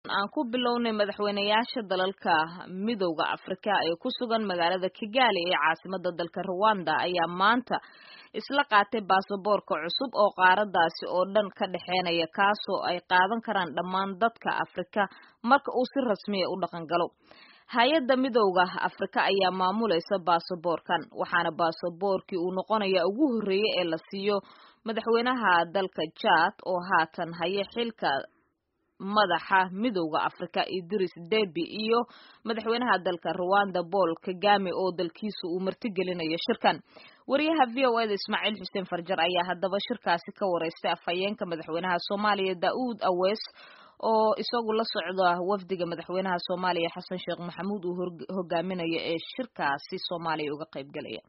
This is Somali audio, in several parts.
aan ku bilownay madaxweynayaasha dalalka midowda afrika ee ku sugan magaalada kigali ee caasimada dalka rwanda ayaa maanta isla qaatay baasaboorka cusub oo qaaradaasi oo dhan ka dhexeynaya kaasoo ay qaadan karaan dhammaan dadka afrika marka uu si rasmiya u dhaqan galo hay-adda midowda afrika ayaa maamulaysa baasaboorkan waxaana baasaboorkii uu noqonaya ugu horreeyey ee la siiyo madaxweynaha dalka jad oo haatan haya xilka madaxa midowda afrika idris debi iyo madaxweynaha dalka rwanda paul kagame oo dalkiisa uu martigelinayo shirkan wariyaha v o eda ismaaciil xuseen farjar ayaa haddaba shirkaasi ka wareystay afhayeenka madaxweynaha soomaaliya da-uud awees oo isagu la socda wafdiga madaxweynaha soomaaliya xasan sheekh maxamuud uu hogaaminayo ee shirkaasi soomaaliya uga qayb galaya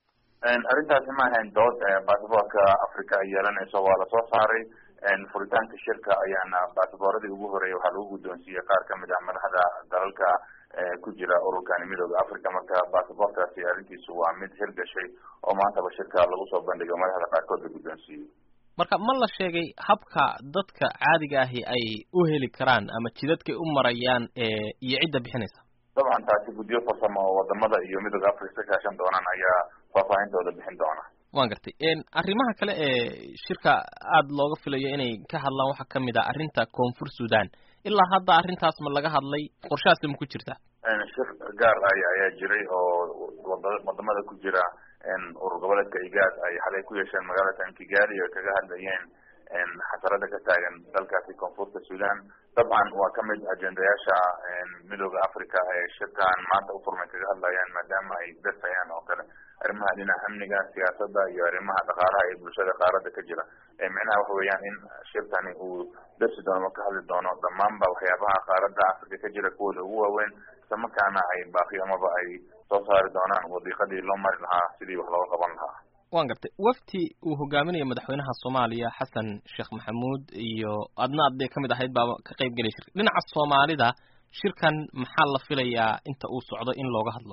arrintaasi ma ahayn dood basaboorka africa ay yeelanayso waa lasoo saaray furitaanka shirka ayaana basaboorradii ugu horeeyay waxaa lagu guddoonsiiyey qaar kamid ah madaxda dalalka ku jira ururkani midooda africa marka basaboorkaasi arrintiisu waa mid hirgashay oo maantaba shirka lagu soo bandhigo madaxda qaarkood la guddoonsiiyey marka ma la sheegay habka dadka caadiga ahi ay u heli karaan ama jidadkay u marayaan iyo cidda bixinaysa dabcan taasi guddiyo farsamo oo wadamada iyo midooda africa ka kaashan doonaan ayaa faahfaahintooda bixin doona waan gartay arrimaha kale ee shirka aada looga filayo inay ka hadlaan waxaa kamid ah arrinta koonfur sudan ilaa hadda arrintaas ma laga hadlay qorshahaasi ma ku jirta shir gaar ay ayaa jiray oo wadamada ku jira urur goboleedka igaad ay xalay ku yeesheen magaalada kigali oo kaga hadlayeen xasarada ka taagan dalkaasi koonfurta sudan dabcan waa kamid ajendayaasha midooda africa ee shirkan maanta ufurmay kaga hadlayaan maadaama ay dasayaan oo kale arrimaha dhinaca amniga siyaasadda iyo arrimaha dhaqaalaha ee bulshada qaarada ka jira micnaha waxa weeyaan in shirkani uu darsi doono ka hadli doono dhammaanba waxyaabaha qaarada africa ka jira kuwooda ugu waaweyn isla markaana ay baaqi amaba ay soo saari doonaan wadiiqadii loo mari lahaa sidii wax looga qaban lahaa waan gartay wafti uu hogaaminayo madaxweynaha soomaaliya xasan sheekh maxamuud iyo adna adday kamid ahayd baa ka qayb gelaya shirka dhinaca soomaalida shirkan maxaa la filayaa inta uu socdo in looga hadlo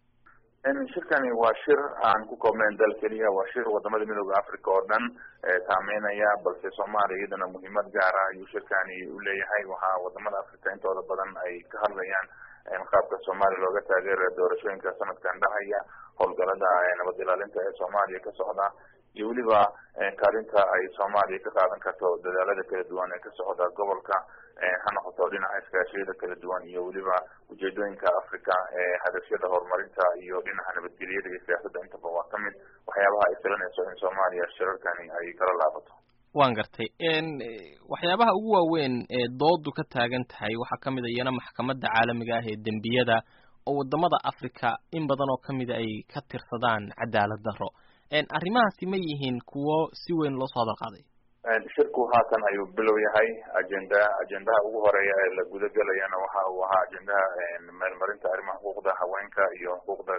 shirkani waa shir aan ku koobnayn dal keliya waa shir wadamada midooda africa oo dhan saameynaya balse soomaaliya iyadana muhiimad gaar ah ayuu shirkani uleeyahay waxaa wadamada africa intooda badan ay ka hadlayaan qaabka soomaaliya looga taageerayo doorashooyinka sanadkan dhacaya howlgalada nabad ilaalinta ee soomaaliya ka socda iyo weliba kaalinta ay soomaaliya ka qaadan karto dadaalada kala duwan ee ka socda gobolka ha noqoto dhinaca iskaashiyada kala duwan iyo weliba ujeedooyinka africa ee hadafyada horumarinta iyo dhinaca nabadgelyada iyo siyaasadda intaba waa kamid waxyaabaha ay filanayso in soomaaliya shirarkani ay kala laabato waan gartay waxyaabaha ugu waaweyn ee doodu ka taagan tahay waxaa kamid a iyana maxkamadda caalamiga ah ee dembiyada oo wadamada africa in badan oo kamida ay ka tirsadaan cadaalad darro arrimahaasi ma yihiin kuwo si weyn loo soo hadal qaaday shirku haatan ayuu bilow yahay agenda ajendaha ugu horeeya ee la gudagelayana waxa uu ahaa ajendaha meelmarinta arrimaha xuquuqda haweenka iyo xuquuqda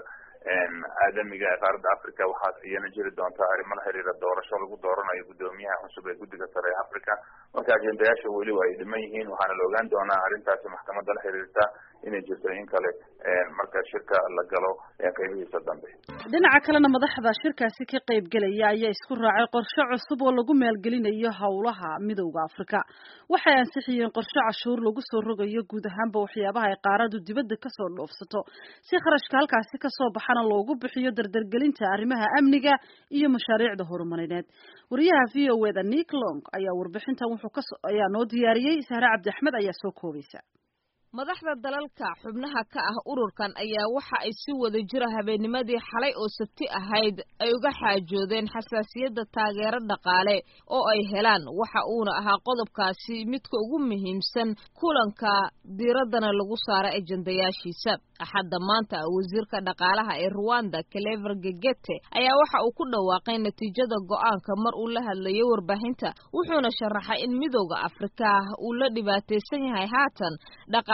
aadamiga ee qaaradda africa waxaa iyana jiri doonta arrimo la xiriira doorasho lagu dooranayo guddoomiyaha cusub ee guddiga sare ee africa marka ajendayaasha weliba ay dhiman yihiin waxaana la ogaan doonaa arrintaasi maxkamadda la xiriirta inay jirto in kale marka shirka la galo qeybihiisa dambe dhinaca kalena madaxda shirkaasi ka qayb gelaya ayaa isku raacay qorshe cusub oo lagu maalgelinayo howlaha midowda africa waxay ansixiyeen qorshe cashuur lagu soo rogayo guud ahaanba waxyaabaha ay qaaradu dibadda kasoo dhoofsato si kharashka halkaasi kasoo baxana loogu bixiyo dardargelinta arrimaha amniga iyo mashaariicda horumarineed wariyaha v o eda nick long ayaa warbixintan wuxuu ka ayaa noo diyaariyey sahre cabdi axmed ayaa soo koobaysa madaxda dalalka xubnaha ka ah ururkan ayaa waxa ay si wada jira habeennimadii xalay oo sabti ahayd ay uga xaajoodeen xasaasiyadda taageero dhaqaale oo ay helaan waxa uuna ahaa qodobkaasi midka ugu muhiimsan kulanka diiraddana lagu saara ejandayaashiisa axadda maanta wasiirka dhaqaalaha ee ruwanda clever gegete ayaa waxa uu ku dhawaaqay natiijada go'aanka mar uu la hadlayay warbaahinta wuxuuna sharaxay in midowda afrika uu la dhibaataysan yahay haatan dhaqaale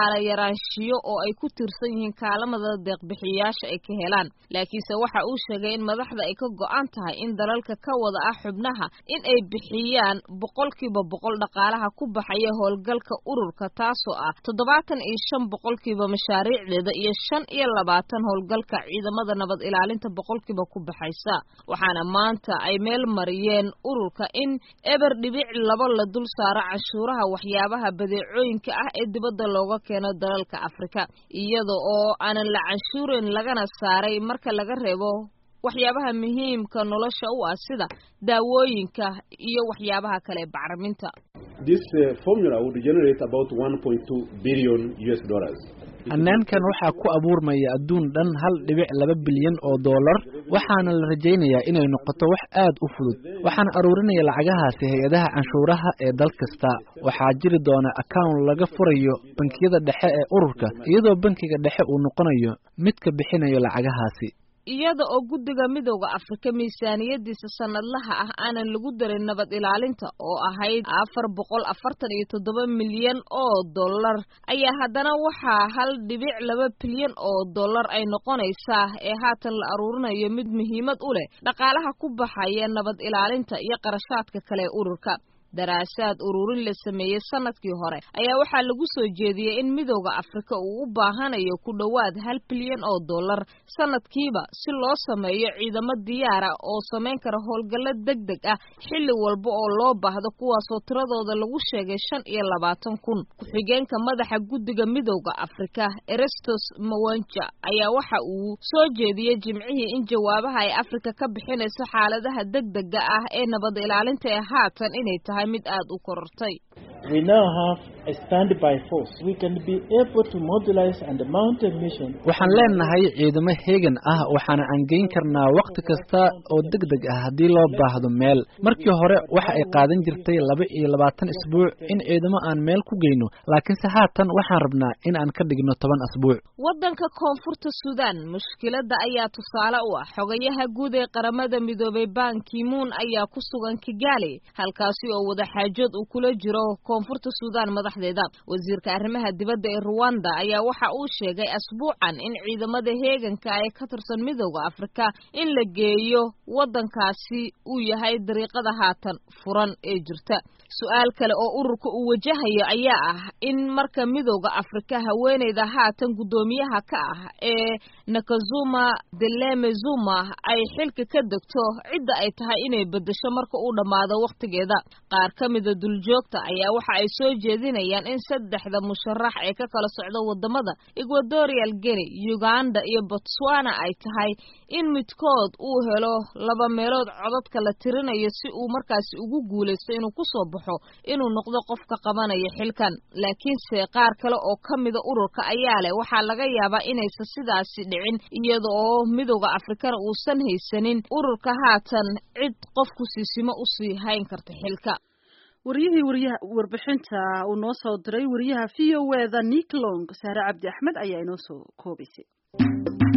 dhaqaale yaraanshiyo oo ay ku tiirsan yihiin kaalamada deeqbixiyayaasha ay ka helaan laakiinse waxa uu sheegay in madaxda ay ka go-an tahay in dalalka ka wada ah xubnaha in ay bixiyaan boqolkiiba boqol dhaqaalaha ku baxaya howlgalka ururka taasoo ah toddobaatan iyo shan boqolkiiba mashaariicdeeda iyo shan iyo labaatan howlgalka ciidamada nabad ilaalinta boqolkiiba ku baxaysa waxaana maanta ay meel mariyeen ururka in eber dhibic labo la dul saaro cashuuraha waxyaabaha badeecooyinka ah ee dibadda looga keeno dalalka afrika iyada oo aanan la canshuurin lagana saaray marka laga reebo waxyaabaha muhiimka nolosha u ah sida daawooyinka iyo waxyaabaha kale bacriminta This uh, formula would generate about 1.2 billion US dollars. hannaankan waxaa ku abuurmaya adduun dhan hal dhibic laba bilyan oo dollar waxaana la rajaynayaa inay noqoto wax aad u fudud waxaana aruurinaya lacagahaasi hay-adaha canshuuraha ee dal kasta waxaa jiri doona account laga furayo bankiyada dhexe ee ururka iyadoo bankiga dhexe uu noqonayo midka bixinayo lacagahaasi iyada oo guddiga midowda afrika miisaaniyadiisa sanadlaha ah aanan lagu darin nabad ilaalinta oo ahayd afar boqol afartan iyo toddoba milyan oo dollar ayaa haddana waxaa hal dhibic laba bilyan oo dollar ay noqonaysaa ee haatan la aruurinayo mid muhiimad u leh dhaqaalaha ku baxaya nabad ilaalinta iyo qarashaadka kale ee ururka daraasaad ururin la sameeyey sanadkii hore ayaa waxaa lagu soo jeediyey in midowda afrika uu u baahanayo ku dhowaad hal bilyan oo dollar sanadkiiba si loo sameeyo ciidamo diyaara oo samayn kara howlgallo deg deg ah xilli walba oo loo baahdo kuwaasoo tiradooda lagu sheegay shan iyo labaatan kun ku-xigeenka madaxa guddiga midowda afrika erestos mawanja ayaa waxa uu soo jeediyey jimcihii in jawaabaha ay afrika ka bixinayso xaaladaha deg dega ah ee nabad ilaalinta ee haatan inay tahay mid aad u korortay We now have a standby force. We can be able to mobilize and mount a mission. waxaan leenahay ciidamo heegan ah waxaana aan geyn karnaa wakhti kasta oo deg deg ah haddii loo baahdo meel markii hore waxa ay qaadan jirtay laba iyo labaatan isbuuc in ciidamo aan meel ku geyno laakiinse haatan waxaan rabnaa in aan ka dhigno toban asbuuc waddanka koonfurta suudaan mushkiladda ayaa tusaale u ah xogayaha guud ee qaramada midoobay ban kimuun ayaa ku sugan kigali halkaasi oo wadaxaajood uu kula jiro koonfurta suudaan madaxdeeda wasiirka arrimaha dibadda ee ruwanda ayaa waxa uu sheegay asbuucan in ciidamada heeganka ee ka tirsan midowda afrika in la geeyo waddankaasi uu yahay dariiqada haatan furan ee jirta su-aal kale oo ururka uu wajahayo ayaa ah in marka midowda afrika haweeneyda haatan guddoomiyaha ka ah ee nakazuma deleme zuma ay xilka ka degto cidda ay tahay inay beddesho marka uu dhammaado wakhtigeeda qaar ka mida duljoogta ayaa waxa ay soo jeedinayaan in saddexda musharax ee ka kala socda wadamada equatorial guinea uganda iyo botswana ay tahay in midkood uu helo laba meelood codadka la tirinayo si uu markaasi ugu guulaysto inuu kusoo baxo inuu noqdo qofka qabanaya xilkan laakiinse qaar kale oo ka mida ururka ayaa leh waxaa laga yaabaa inaysan sidaasi dhicin iyada oo midowda afrikana uusan haysanin ururka haatan cid qofku siisimo usii hayn karta xilka wariyihii wariyaha warbixinta uu noo soo diray wariyaha v o e da nick long saare cabdi axmed ayaa inoo soo koobaysay